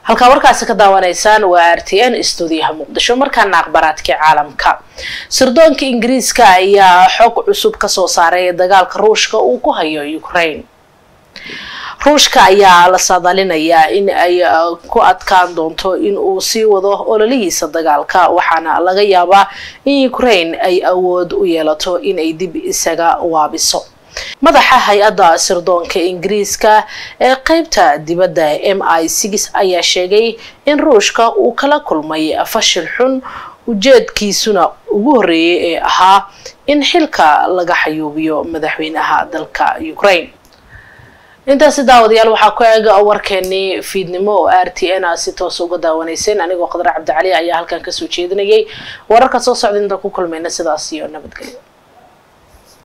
halkaa warkaasi ka daawanaysaan waa r t n stuudiyaha muqdisho markaana akhbaraadkii caalamka sirdoonka ingiriiska ayaa xog cusub kasoo saaray dagaalka ruushka uu ku hayo ukraine ruushka ayaa la saadaalinayaa in ay ku adkaan doonto in uu sii wado ololihiisa dagaalka waxaana laga yaabaa in ukraine ay awood u yeelato inay dib isaga waabiso madaxa hay-adda sirdoonka ingiriiska ee qeybta dibadda m i six ayaa sheegay in ruushka uu kala kulmay fashil xun ujeedkiisuna ugu horreeyay ee ahaa in xilka laga xayuubiyo madaxweynaha dalka ukraine intaasi daawadayaal waxaa ku eeg warkeenii fiidnimo oo r t n a si toos uga daawanayseen anigoo qadar cabdicali ayaa halkan kasoo jeedinayay wararka soo socda inta ku kulmayna sidaas iyo nabadgelyo